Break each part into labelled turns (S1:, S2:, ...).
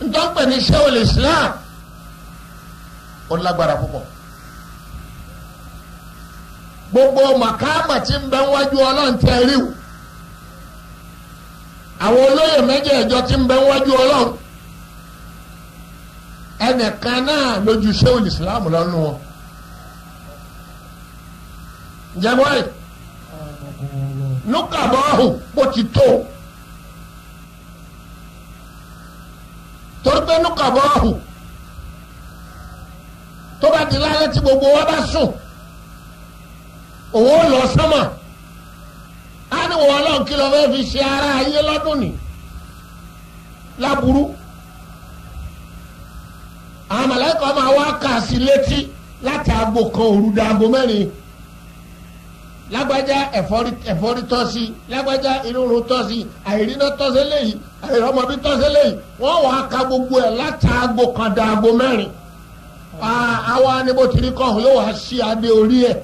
S1: ntọ́pẹ̀ ní sẹ́wọ̀lì islam ó lágbára púpọ̀ gbogbo màkàmà tí ń bẹ wájú ọlọ́run tẹ ríw àwọn olóyè mẹ́jẹ̀ẹ̀jọ tí ń bẹ wájú ọlọ́run ẹnìkan náà lójú sẹ́wọ̀lì islam lọ́nu wọn jẹ́bọ́ ẹ̀ nukabọ́ọ̀hù bó ti tó torí pé nukabọ́ọ̀hù tó bá di lálẹ́ tí gbogbo wa bá sùn òun ó lọ sánmà á ní wọ́n ọlọ́run kí ló fẹ́ fi ṣe ara ayé lọ́dún ni láburú àwọn mọ̀lẹ́kọ̀ máa wá kà sí létí láti aago kan òru da aago mẹ́rin lágbájá ẹ̀fọ́rí ẹ̀fọ́rí tọ́ sí lágbájá irúurú tọ́ sí àìríná tọ́ sí léyìí àìrọ́mọbí tọ́ sí léyìí wọ́n wàá ka gbogbo ẹ̀ láti aago kan da aago mẹ́rin àwa ni bó ti rí kọ́ yóò wá sí adé orí ẹ̀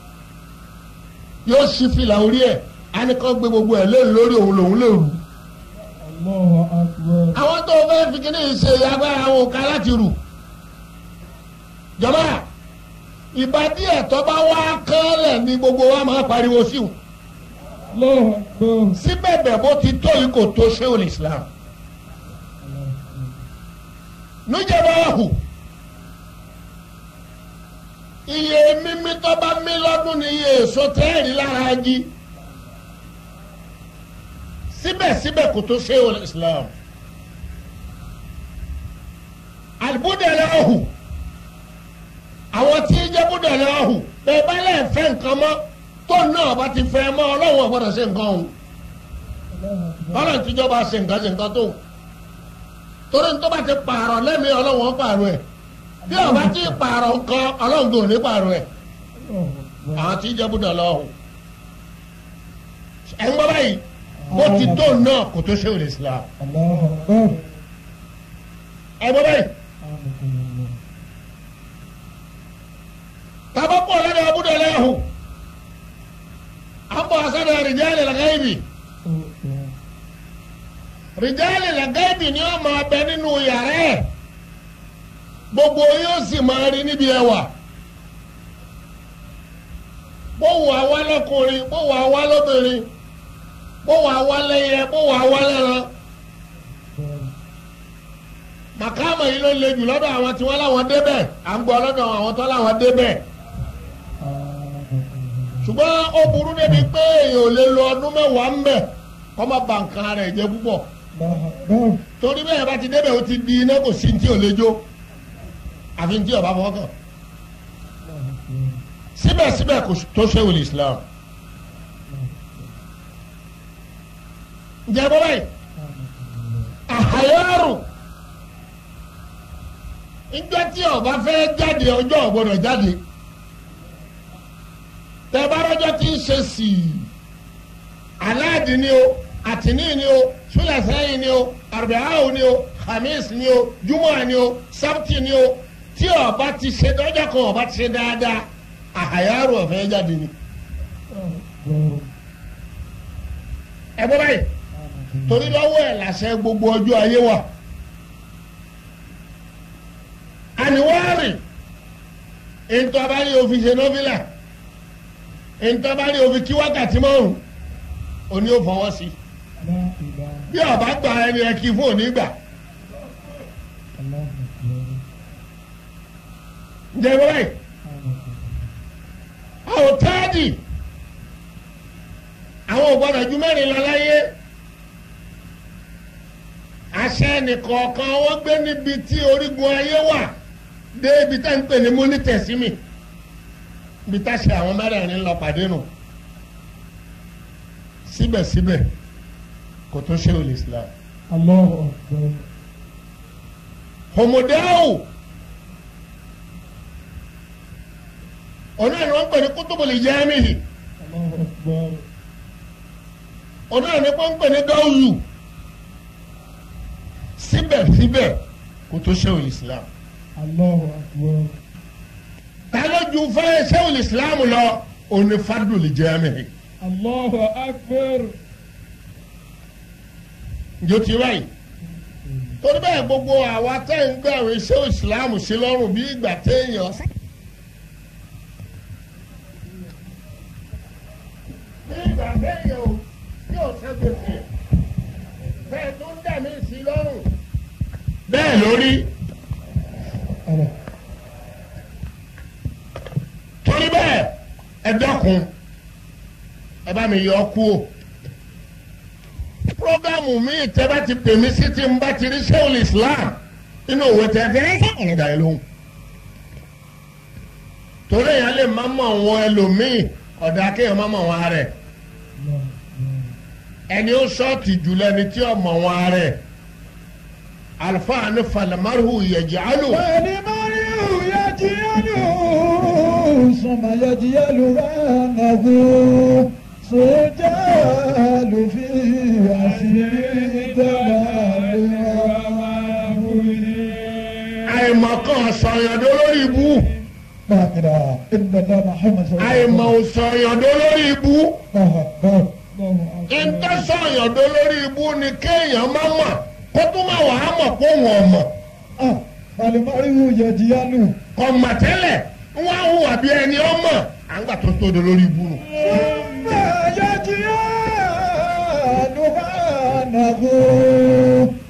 S1: yóò sí fìlà orí ẹ̀ àníkàn gbé gbogbo ẹ̀ lé lórí òun lòun lè rù.
S2: Allahu akbar.
S1: àwọn tó fẹ́ fi kíní ṣe agbára àwọn òkà láti rù jọba ìbàdí ẹ̀tọ́ bá wá kánlẹ̀ ní gbogbo wa máa pariwo sí wọn
S2: Allahu akbar.
S1: síbẹ̀ bẹ̀ bó ti tó yìí kò tó ṣéwòn Islam nújẹba hù iye mímí tó bá mí lọ́dún ní iye èso tẹ́ẹ̀rí lára jí síbẹ̀síbẹ̀ kò tó ṣéwòn Islam àlùbúdẹ̀lẹ̀ ọ̀hù àwọn tí ń jẹ́ búdẹ̀lẹ̀ ọ̀hù bẹ́ẹ̀ bá lẹ́ẹ̀ fẹ́ nǹkan mọ́ tó náà bá ti fẹ́ mọ́ ọlọ́run ò gbọ́dọ̀ ṣe nǹkan ọ̀hún ọlọ́run tíjọba ṣe nǹkan ṣe nǹkan tó torí ní tó bá ti pààrọ̀ lẹ́mìí ọlọ́run ó pààrọ̀ ẹ̀ bí ọba ti pààrọ̀ nǹkan ọlọ́run kò ní pààrọ̀ ẹ̀ àwọn tí ń jẹ́ búdẹ̀lẹ̀ ọ̀hù ẹ̀ ń gbọ́ báyìí bó ti tó náà kò tó ṣe òde Islam
S2: Allahu akbar.
S1: ẹ̀ gbọ́ báyìí tabakọ lọ́dọ̀ abúdọ̀lẹ́ ẹ̀hù àbọ̀ asọ́dọ̀ rìjálì làgáìbì rìjálì làgáìbì ni wọ́n máa bẹ nínú yàrá ẹ̀ gbogbo yóò sì máa rí níbi ẹwà bówó àwa lọkùnrin bówó àwa lóbìnrin bówó àwa lẹ́yẹ bówó àwa lẹ́ran màkàmà yìí ló le jù lọ́dọ̀ àwọn tí wọ́n láwọn débẹ̀ à ń gbọ́ lọ́dọ̀ àwọn tó láwọn débẹ̀ ṣùgbọ́n ó burú débi pé èèyàn ò lè lo ọdún mẹ́wàá ń bẹ̀ kọ́ má ba nǹkan rẹ̀ jẹ́ púpọ̀ torí bẹ́ẹ̀ bá ti débẹ̀ ó ti di iná kò sí tí ò lè jó àfi tí ọba fọkàn síbẹ̀síbẹ̀ kò tó ṣéwìlì Islam ǹjẹ́ bọ́ báyìí àhàyọ́rù ìjọ tí ọba fẹ́ jáde ọjọ́ ọ̀gbọ́dọ̀ jáde tẹ́bárọ́jọ́ tí ń ṣe sí i aláàdì ni o àtìní ni o súlẹ̀sẹ́yìn ni o àrùbáwò ni o khamis ni o jumọ́ ni o sábtì ni o tí ọba ti ṣe ọjọ́ kan ọba ti ṣe dáadáa àhàyàrò ọ̀fẹ́ jáde ni. ẹ bọ́ báyìí torí lọ́wọ́ ẹ̀ làṣẹ gbogbo ọjọ́ ayé wa. àníwárì ìtọ́bárí òfin ṣe nọ́fìlà ìtọ́bárí òfin kí wákàtí márùn òní ò fọwọ́ sí bí ọba gba ẹni ẹ kí fún òní gbà ǹjẹ́ ìwé báyìí àwọn táàdì àwọn ògbọ́dọ̀ ju mẹ́rin lọ láyé àṣẹ nìkọ̀ọ̀kan wọ́n gbé níbi tí orígun ayé wà dé ibi tá ń pè ní múnítẹ̀símì ibi tá ṣe àwọn mẹ́rẹ̀ẹ̀rin lọ pàdé nù síbẹ̀síbẹ̀ kò tó ṣe olè Islam.
S2: Allahu akbar.
S1: homodeau ọ̀nà ni wọ́n pè ní kútùbùlì jẹ́mìhì
S2: Allahu akbar.
S1: ọ̀nà ni wọ́n pè ní dọ́wù síbẹ̀síbẹ̀ kò tó ṣe olè Islam.
S2: Allahu akbar.
S1: ta ló ju fẹ́ ṣe olè Islam lọ òní fadùlì jẹ́mìhì.
S2: Allahu akbar.
S1: njó ti báyìí torí bẹ́ẹ̀ gbogbo àwa tẹ́ ń gbé àwọn iṣẹ́ ìsìláàmù sí lọ́rùn bí ìgbà téèyàn. bí ìgbà téèyàn ò yóò ṣe gbèsè bẹ́ẹ̀ tó ń dà mí sí lọ́rùn. bẹ́ẹ̀ lórí
S2: Allah.
S1: torí bẹ́ẹ̀ ẹ dákun ẹ bá mi yọ ọ́ kú o programu mi tẹ́ bá ti pè mí sí ti ń bá ti rí sẹ́wọ̀n islam inú òwe tẹ́ fi ránṣẹ́ ìrìnàjò yẹn lóhùn torí èèyàn lè má mọ̀ wọn ẹlòmíì ọ̀dà kéèyàn má mọ̀ wọn rẹ̀ ẹni ó sọ́ọ̀tì jùlọ ẹni tí ó mọ̀ wọn rẹ̀ alfa ni falamaru yẹjẹ alu.
S2: فالمرء يجهل ثم يجهل أنه سجال في أسير
S1: àìmọ̀kan sọ̀yàndó lórí ibú
S2: لا إله إلا الله محمد صلى الله عليه
S1: àìmọ̀
S2: وسلم
S1: sọ̀yàndó lórí ibú
S2: الله أكبر الله أكبر
S1: ìtẹ́ sọ̀yàndó lórí ibú ni kéèyàn má mọ̀ kó tún má wàá mọ̀ kó wọ́n mọ̀
S2: آه فالمرء يجهل
S1: kọ̀ mọ̀ tẹ́lẹ̀ wọ́n á hùwà bí ẹni ọmọ à ń gbà tó tó do lórí ibú nù.
S2: ثم يجهل أنه